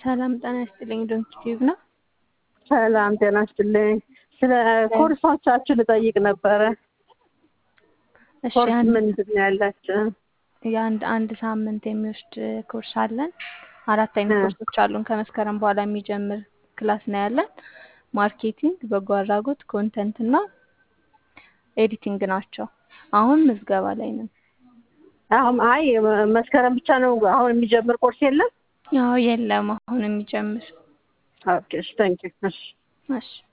ሰላም ጤና ይስጥልኝ። ዶንት ቲዩብ ነው። ሰላም ጤና ይስጥልኝ። ስለ ኮርሶቻችሁ ልጠይቅ ነበረ። እሺ ኮርስ አንድ ምንድን ነው ያላችሁ? የአንድ አንድ ሳምንት የሚወስድ ኮርስ አለን። አራት አይነት እ ኮርሶች አሉን። ከመስከረም በኋላ የሚጀምር ክላስ ነው ያለን። ማርኬቲንግ፣ በጎ አድራጎት፣ ኮንተንት እና ኤዲቲንግ ናቸው። አሁን ምዝገባ ላይ ነን። አሁን አይ መስከረም ብቻ ነው አሁን የሚጀምር ኮርስ የለም? ያው የለም አሁን የሚጀምር ኦኬ እሺ፣ ታንኪዩ እሺ። እሺ